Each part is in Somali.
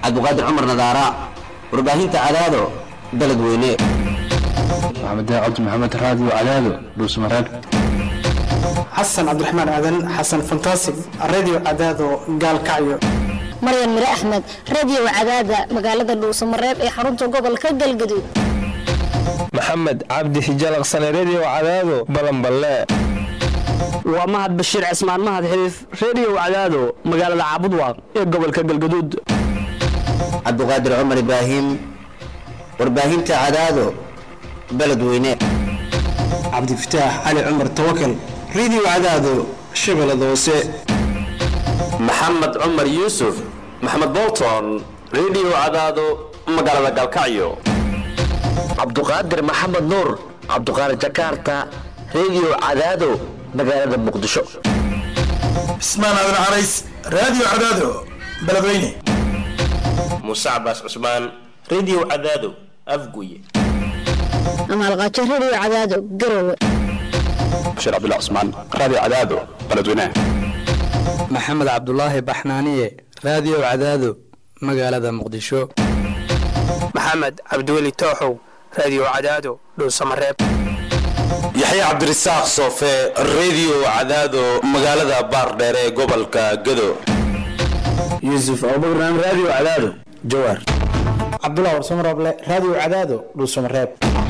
cabdiqaadir cumar nadaara warbaahinta cadaado beledweyne maxamed cabdi maxamed raadiyo cadaado dhuusmareeb xasan cabdiraxmaan aadan xasan fantasig radio cadaado gaalkacyo maryan mire axmed radio cadaada magaalada dhuusamareeb ee xarunta gobolka galgaduud maxamed cabdi hijalaqsane redio cadaado balanballe waa mahad bashiir cismaan mahad xiriif redio cadaado magaalada caabudwaaq ee gobolka galgaduud cabdiqaadir cumar ibraahim warbaahinta cadaado beledweyne cabdifataax cali cumar tawakal radio cadaado shabeellada hoose maxamed cumar yuusuf maxamed bolton redio cadaado magaalada galkacyo cabduqaadir maxamed nuur cabduqaadir jakarta redio cadaado magaalada muqdisho cismaan aadan carays radio cadaado beledweyne muuse cabaas cusmaan redio cadaado afguye amaalqaajo radio cadaado garowe bashiir cabdullah cusmaan raadiyo cadaado beledweyne maxamed cabdulaahi baxnaaniye raadiyo cadaado magaalada muqdisho maxamed cabdiweli tooxow radio cadaado dhuusamareeb yaxye cabdirasaaq soofe redio cadaado magaalada baardheer ee gobolka gado yuusuf abubakran radio cadaado jawaar cabdullah warsamarooble radio cadaado dhuusamareeb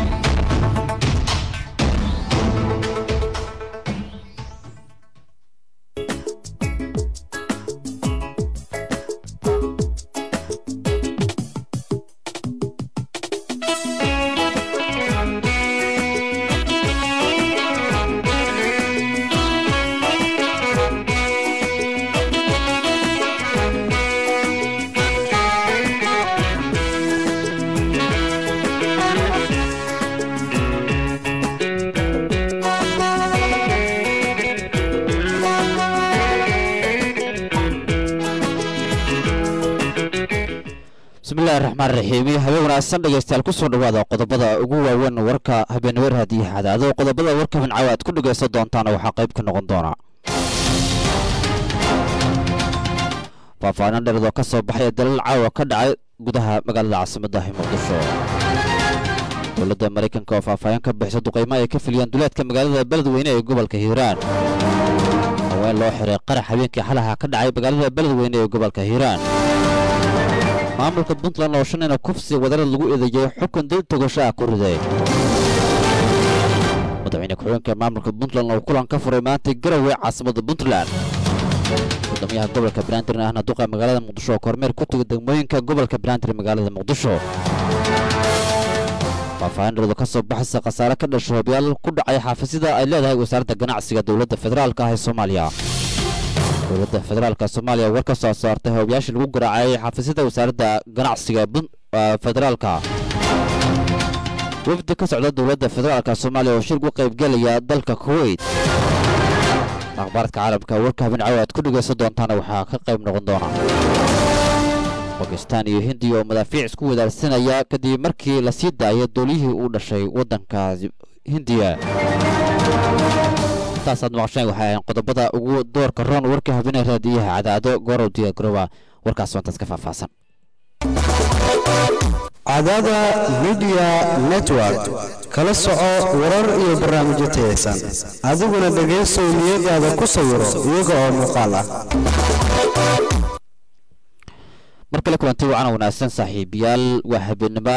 bismillahi raxmaan raxiim habeen wanaagsan dhegeystayaal kusoo dhawaada qodobada ugu waaweyn warka habeenimo raadiyo xadaado qodobada warka hincaawa aad ku dhegaysan doontaan waxaa qayb ka noqon doona faahfaahin dheeradoo ka soo baxaya dalal caawa ka dhacay gudaha magaalada caasimaddahi muqdisho dowladda maraykanka oo faahfaahin ka bixisa duqaymo ay ka filiyeen duleedka magaalada beledweyne ee gobolka hiiraan haween loo xiray qarax habeenkii xalaha ka dhacay magaalada beledweyne ee gobolka hiiraan maamulka puntland oo shanina kufsi wadarad lagu eedeeyey xukun dil togasho ah ku riday madaxweyne ku-xigeenka maamulka puntland oo kulan ka furay maanta garowe caasimada puntland gudoomiyaha gobolka banaadir ahna duqa magaalada muqdisho oo kormeer ku tegay degmooyinka gobolka banaadir magaalada muqdisho faahfaahin dhaladu ka soo baxaysa khasaare ka dhasho hobyaal ku dhacay xaafisida ay leedahay wasaaradda ganacsiga dowladda federaalka ah ee soomaaliya dowladda federaalka soomaaliya war ka soo saartay hoobayaashii lagu garaacayay xafiisyada wasaaradda ganacsiga federaalka wafdi ka socda dowladda federaalka soomaaliya oo shir gu qaybgelaya dalka kuweyt akhbaaradka caalamka warka habeen caawa aad ku dhegaysan doontaana waxaa ka qayb noqon doona bakistaan iyo hindiya oo madaafiic isku wadaarsanaya kadib markii la sii daayay dooliyihii uu dhashay waddanka hindiya taasaad maqasheen waxay ahayn qodobada ugu doorka roon warka habeenee raadiyaha cadaado goorow diyaagarowa warkaas waantaas ka faahfaahsan cadaada midiya network kala soco warar iyo barnaamijyo tayaysan adiguna dhegaysow niyadaada ku sawiro iyaga oo muuqaal ah mar kale kulanti wacan wanaagsan saaxiibayaal waa habeenimo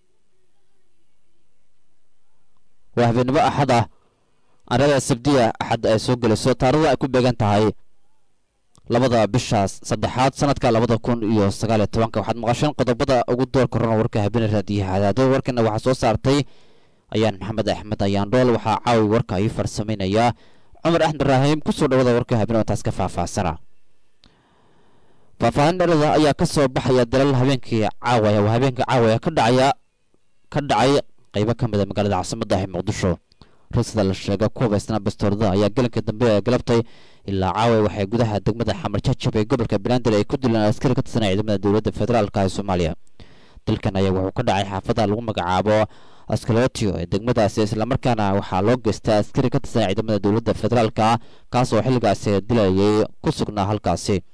waa habeenimo axad ah arada sabdiya axad ay soo gelayso taarada ay ku beegan tahay labada bishaas saddexaad sanadka labada kun iyo sagaaliyo tobanka waxaad maqasheen qodobada ugu doorka rona warka habeen raadiyaha cadaado warkana waxaa soo saartay ayaan maxamed axmed ayaan dhool waxaa caawi warka ii farsamaynayaa cumar axmed ibraahim kusoo dhawada warka habeen oo taas ka faahfaahsana faahfaahin dhalada ayaa ka soo baxaya dalal habeenkii caawaya waa habeenkii caawaya ka dhacaya ka dhacay qaybo ka mida magaalada caasimadda ah muqdisho rasida la sheega ku habaysnaa bastoorada ayaa galanka dambe ee galabtay ilaa caaway waxay gudaha degmada xamar jajab ee gobolka banaadir ay ku dileen askari ka tirsanaya ciidamada dowladda federaalka ee soomaaliya dalkan ayaa wuxuu ka dhacay xaafada lagu magacaabo askalotio ee degmadaasi islamarkaana waxaa loo geystay askari ka tirsanaya ciidamada dowladda federaalka kaas oo xilligaasi dilayay ku sugnaa halkaasi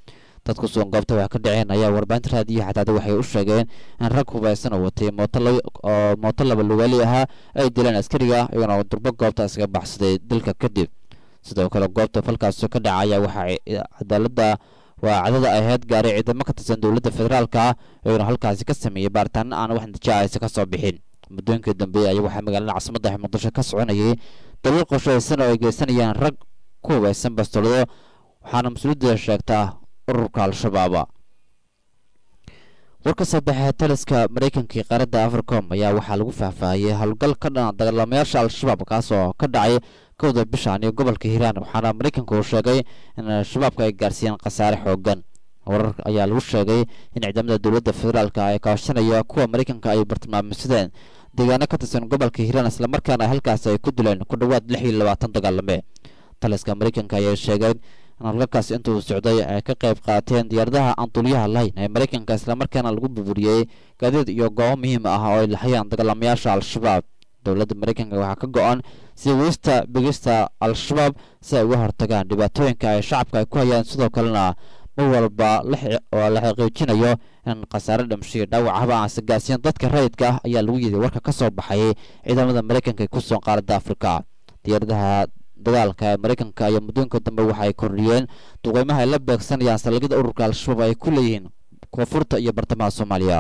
dad ku sugan goobta wax ka dhaceen ayaa warbaahinta raadiyo xataada waxay u sheegeen in rag hubaysan oo watay mooto oo mooto laba lugaali ahaa ay dileen askariga iyagona durbo goobta iskaga baxsaday dilka kadib sidoo kale goobta falkaasi ka dhaca ayaa waxaa cadaaladda waa cadada ahayd gaaray ciidamo ka tirsan dowladda federaalka iyagona halkaasi ka sameeyey baaritaano aan wax natiijo aysa ka soo bixin muddooyinkii dambe ayaa waxaa magaalada caasimadda muqdisho ka soconayay daliil qorshaysan oo ay geysanayaan rag ku hubaysan bastoolado waxaana mas-uuliyadda sheegtaa ururka al-shabaaba war ka soo baxay taliska maraykanka iyo qaaradda africom ayaa waxaa lagu faahfaahiyey howlgal ka dhana dagaalamayaasha al-shabaab kaas oo ka dhacay kowda bishaan iyo gobolka hiiraan waxaana maraykanka uu sheegay in al-shabaabka ay gaarsiiyeen khasaare xoogan warar ayaa lagu sheegay in ciidamada dowladda federaalka ay kaashanaya kuwa maraykanka ay bartilmaameysadeen deegaano ka tirsan gobolka hiiraan islamarkaana halkaasi ay ku dileen ku dhowaad lix iyo labaatan dagaalame taliska maraykanka ayaa sheegeen in halgalkaas intuu socday ay ka qayb qaateen diyaaradaha aan duliyaha lahayn ee maraykanka islamarkaana lagu burburiyey gaadiid iyo goobo muhiim ah oo ay lahayaan dagaalamayaasha al-shabaab dowladda maraykanka waxaa ka go-an sii weysta begista al-shabaab si ay uga hortagaan dhibaatooyinka ay shacabka ay ku hayaan sidoo kalena mar walba oo la xaqiijinayo in khasaare dhimashiyo dhaawac haba aan sagaasiyan dadka rayidka ah ayaa lagu yidhi warka ka soo baxay ciidamada maraykanka ee ku sugan qaaradda afrika diyaaradaha dagaalka ee maraykanka iyo muddooyinka dambe waxa ay kordhiyeen duqeymaha ay la beegsanayaan saldhigyada ururka al-shabaab ay ku leeyihiin koonfurta iyo bartamaha soomaaliya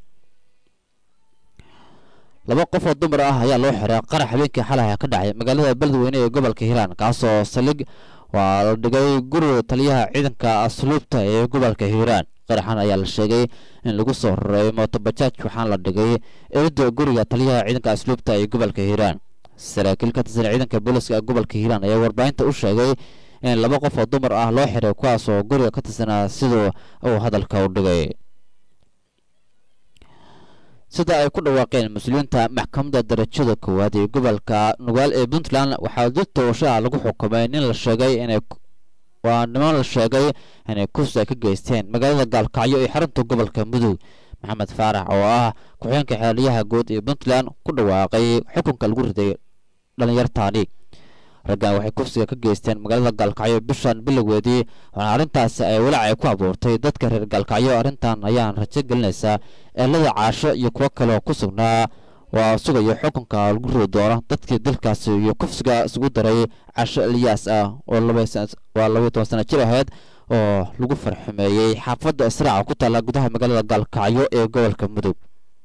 laba qof oo dumar ah ayaa loo xiray qarax habeenkii xalay ka dhacay magaalada beledweyne ee gobolka hiiraan kaasoo saldhig waa la dhigay guriga taliyaha ciidanka asluubta ee gobolka hiiraan qaraxan ayaa la sheegay in lagu soo raray mootobajaaj waxaana la dhigay eedda guriga taliyaha ciidanka asluubta ee gobolka hiiraan saraakiil ka tirsan ciidanka booliska ee gobolka hiiraan ayaa warbaahinta u sheegay in laba qof oo dumar ah loo xiray kuwaas oo guriga ka tirsanaa siduu uu hadalka u dhigay sida ay ku dhawaaqeen mas-uuliyiinta maxkamadda darajada koowaad ee gobolka nugaal ee puntland waxaa dad tooshaha lagu xukumay nin la sheegay inay waa niman la sheegay inay kufsi ay ka geysteen magaalada gaalkacyo ee xarunta gobolka mudug maxamed faarax oo ah ku-xigeenka xeelyaha guud ee puntland ku dhawaaqay xukunka lagu riday dhalinyartaani raggan waxay kufsiga ka geysteen magaalada gaalkacyo bishan bilowgeedii waxaana arrintaasi ay walaac ay ku abuurtay dadka reer gaalkacyo arrintan ayaan rajo gelinaysaa eelada caasho iyo kuwo kale oo ku sugnaa waa sugayo xukunka lagu ridi doono dadkii dalkaasi iyo kufsiga isugu daray casho eliyaas ah oo waa labaiy toban sana jir ahayd oo lagu farxumeeyey xaafadda israaca ku taalla gudaha magaalada gaalkacyo ee gobolka mudug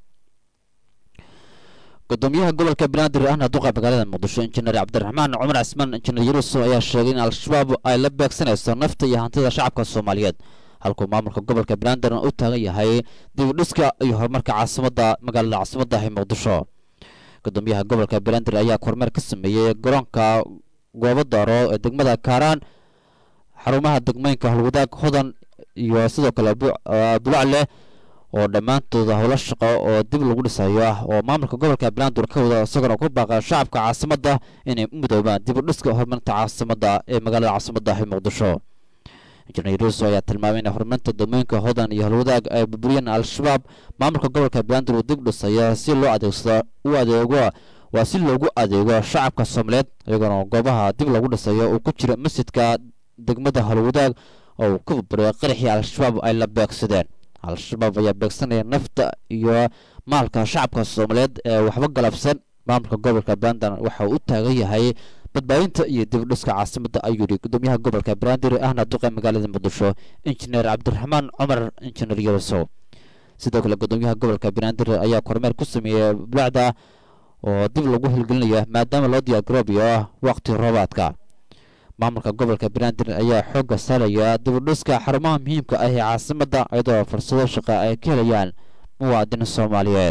gudoomiyaha gobolka banaadir ahna duqa magaalada muqdisho injineer cabdiraxmaan cumar cismaan injineer yuruso ayaa sheegay in al-shabaab ay la beegsanayso nafta iyo hantida shacabka soomaaliyeed halkuu maamulka gobolka banaadir u taagan yahay dib u dhiska iyo horumarka caasimadda magaalada caasimadda ee muqdisho gudoomiyaha gobolka banaadir ayaa kormeer ka sameeyey garoonka goobo daaro ee degmada kaaraan xarumaha degmooyinka holwadaag hodan iyo sidoo kale bulacle oo dhammaantooda howlo shaqo oo dib lagu dhisayo ah oo maamulka gobolka banaadir ka wada isagoona ku baaqa shacabka caasimadda inay u midoobaan dib u dhiska horumarinta caasimadda ee magaalada caasimadda ee muqdisho injineer ruuso ayaa tilmaamay in horumarinta degmooyinka hodan iyo holwadaag ay burburiyeen al-shabaab maamulka gobolka banaadir uu dib dhisaya si loo adeegsado u adeego waa si loogu adeego shacabka soomaaliyeed iyagoona goobaha dib lagu dhisayo uu ku jira masjidka degmada holwadaag oo uu ka burburiyay qaraxii al-shabaab ay la beegsadeen al-shabaab ayaa beegsanaya nafta iyo maalka shacabka soomaaliyeed ee waxba galabsan maamulka gobolka banaadir waxa uu u taagan yahay badbaadinta iyo dibudhiska caasimadda ayuu yidhi gudoomiyaha gobolka banaadir ahna duqa magaalada muqdisho injineer cabdiraxmaan cumar injineer yurusow sidoo kale gudoomiyaha gobolka banaadir ayaa kormeer ku sameeyey bulacda oo dib lagu hilgelinaya maadaama loo diyaargaroobayo waqti roobaadka maamulka gobolka banaadir ayaa xoogga saaraya dibudhiska xarumaha muhiimka ah ee caasimadda iyadoo fursado shaqa ay ka helayaan muwaadin soomaaliyeed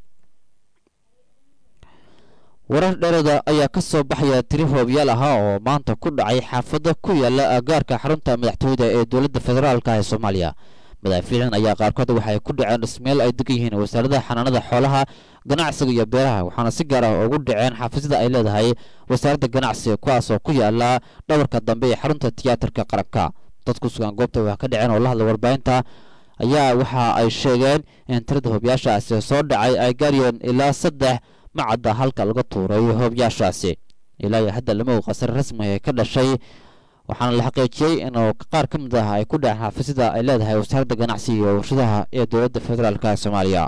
warar dheerada ayaa ka soo baxaya tiri hoobyaal ahaa oo maanta ku dhacay xaafadda ku yaala agaarka xarunta madaxtooyada ee dowladda federaalka ee soomaaliya madaafiicin ayaa qaarkood waxay ku dhaceen dhismeel ay degan yihiin wasaarada xanaanada xoolaha ganacsiga iyo beeraha waxaana si gaar ah ugu dhaceen xafiisyada ay leedahay wasaaradda ganacsiga kuwaas oo ku yaala dhabarka dambe ee xarunta tiyaatarka qaranka dad ku sugan goobta wax ka dhaceen oo la hadla warbaahinta ayaa waxa ay sheegeen in tirada hoobyaashaasi soo dhacay ay gaariyeen ilaa saddex macadda halka laga tuuray hoobyaashaasi ilaa iyo hadda lama og qasar rasmi ee ka dhashay waxaana la xaqiijiyey inuu qaar ka mid ah ay ku dhaceen xaafisada ay leedahay wasaaradda ganacsiga iyo warshadaha ee dowladda federaalk ee soomaaliya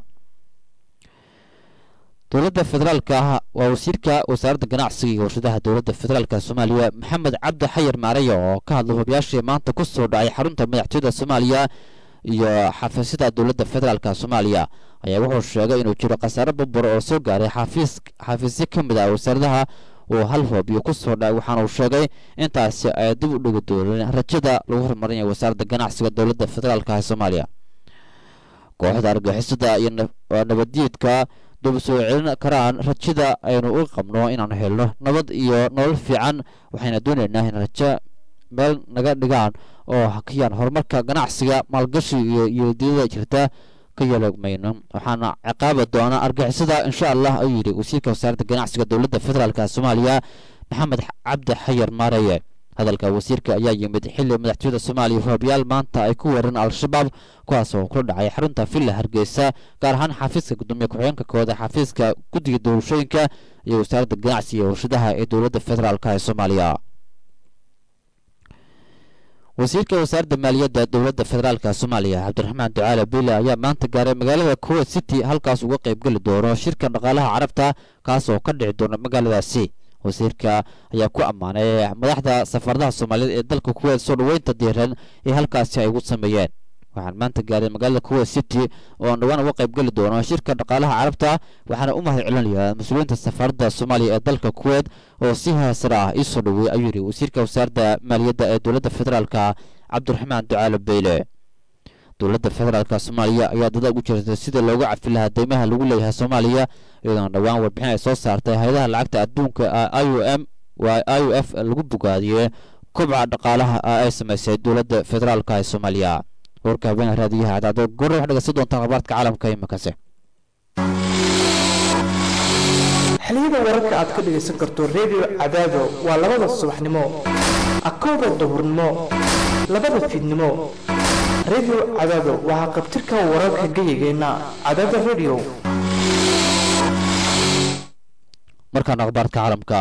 dowladda federaalka ah waa wasiirka wasaaradda ganacsiga iyo warshadaha dowladda federaalka soomaaliya maxamed cabdi xayar maaraya oo ka hadlay hubiyaashii maanta ku soo dhacay xarunta madaxtooyada soomaaliya iyo xafiisyada dowladda federaalka soomaaliya ayaa wuxuu sheegay inuu jiro khasaare babur oo soo gaaray xafiis xafiisyo ka mid ah wasaaradaha uu hal hoobiyo ku soo dhacay waxaana uu sheegay intaasi ay dib u dhigi dooneen rajada lagu horumarinaya wasaaradda ganacsiga dowladda federaalka ee soomaaliya kooxda argixisada iyo nabaddiidka dub soo celin karaan rajada aynu u qabno inaanu helno nabad iyo nolol fiican waxayna doonaynaa in rajo meel naga dhigaan oo hakiyaan horumarka ganacsiga maalgashi iyo iyodiyada jirta ka yeelmayno waxaana ciqaabi doona argixisada insha allah ayuu yidhi wasiirka wasaaradda ganacsiga dowladda federaalk soomaaliya maxamed cabdi xayar maareye hadalka wasiirka ayaa yimid xilli madaxtooyada soomaaliya hoobiyaal maanta ay ku weerareen al-shabaab kuwaas oo kula dhacay xarunta villa hargeysa gaar ahaan xafiiska gudoomiye ku-xigeenka kooda xafiiska guddiga doorashooyinka iyo wasaaradda ganacsiga iyo warshadaha ee dowladda federaalk ee soomaaliya wasiirka wasaaradda maaliyadda dowladda federaalka soomaaliya cabdiraxmaan ducaale biile ayaa maanta gaaray magaalada kuwait city halkaas uga qaybgeli doono shirka dhaqaalaha carabta kaas oo ka dhici doona magaaladaasi wasiirka ayaa ku ammaanay madaxda safaaradaha soomaaliyeed ee dalka kuwait soo dhoweynta diiran ee halkaasi ay ugu sameeyeen waxaan maanta gaaray magaalada kuwait city oo aan dhowaan uga qaybgeli doono shirka dhaqaalaha carabta waxaana u mahad celinayaa mas-uuliyiinta safaaradda soomaaliya ee dalka kuwait oo si haasara ah ii soo dhoweeyey ayuu yidhi wasiirka wasaaradda maaliyadda ee dowladda federaalka cabdiraxmaan ducaale beyle dowladda federaalka soomaaliya ayaa dada ugu jirtay sida looga cafi lahaa deymaha lagu leeyahay soomaaliya iyadoona dhowaan warbixin ay soo saartay hay-adaha lacagta adduunka i u m waa i u f lagu bogaadiyey kobca dhaqaalaha ay samaysay dowladda federaalka ee soomaaliya warka habeenka raadiyaha cadaado gorre waxaad dhegeysan doontaan akhbaarka caalamka imakase xiliyada wararka aad ka dhegaysan karto redio cadaado waa labada subaxnimo akowda duhurnimo labada fiidnimo redio cadaado waxaa qabtirka wararka geyigeenna cadaada redio markaan akhbaarka caalamka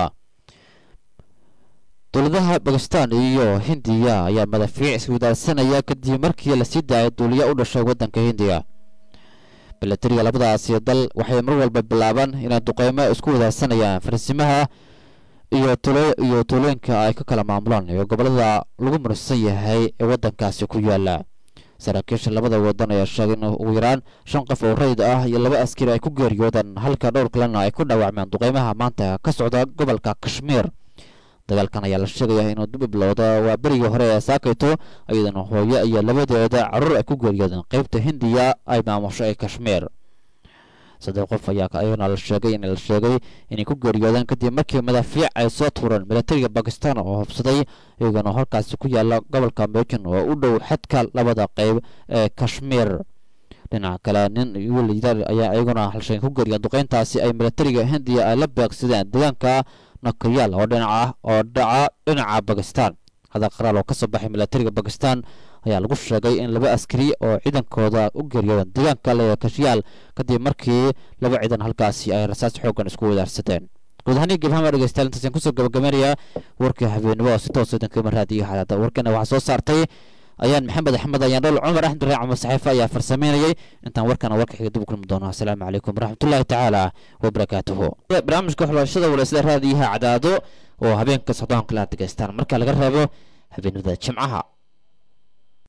dowladaha bakistan iyo hindiya ayaa madafiic iswadaarsanaya kadib markii lasii daayay duuliya u dhashay waddanka hindiya milatariga labadaasi dal waxay mar walba bilaabaan inay duqeymo isku wadaarsanayaan farsimaha iyo iyo tuulooyinka ay ka kala maamulaan ee gobolada lagu mursan yahay ee waddankaasi ku yaala saraakiisha labada wadan ayaa sheegay in ugu yaraan shan qof oo rayid ah iyo laba askari ay ku geeriyoodaan halka dhowr kalena ay ku dhaawacmeen duqeymaha maanta ka socda gobolka kashmiir dagaalkan ayaa la sheegaya inuu dib bilowda waa berigii hore ee saakayto iyadana hooyo iyo labadeeda caruur ay ku geeriyoodeen qeybta hindiya ay maamusho ee kashmiir saddex qof ayaa ayagana la sheegay in la sheegay inay ku geeriyoodeen kadib markii madaafiic ay soo tuureen milatariga bakistan oo hubsaday iyagana halkaasi ku yaala gobolka mejan oo u dhow xadka labada qeyb ee kashmiir dhinaca kale nin wiilyar ayaa iyaguna halshayn ku geeriya duqeyntaasi ay milatariga hindiya ay la beegsadeen deegaanka nakayaal oo dhinaca oo dhaca dhinaca bakistan hadal qaraal oo ka soo baxay milatariga bakistan ayaa lagu sheegay in laba askari oo ciidankooda u geeriyoodeen deegaanka leekashiyaal kadib markii laba ciidan halkaasi ay rasaas xoogan isku wadaarsadeen guud ahaan gabahama dhegeystayaal intaasaan kusoo gabagabeynayaa warkii habeenimo oo si toos idinkama raadiyo xadaada warkana waxaa soo saartay ayaan maxamed axmed ayaan dhol cumar axmed raac cumar saxiifa ayaa farsameynayay intaan warkana warka xiga dib u kulmi doono asalaamu calaykum waraxmatullaahi tacaala wabarakaatuhu barnaamijka xulashada walaysla raadiyaha cadaado oo habeenka socdoon kala degeystaan marka laga reebo habeenimada jimcaha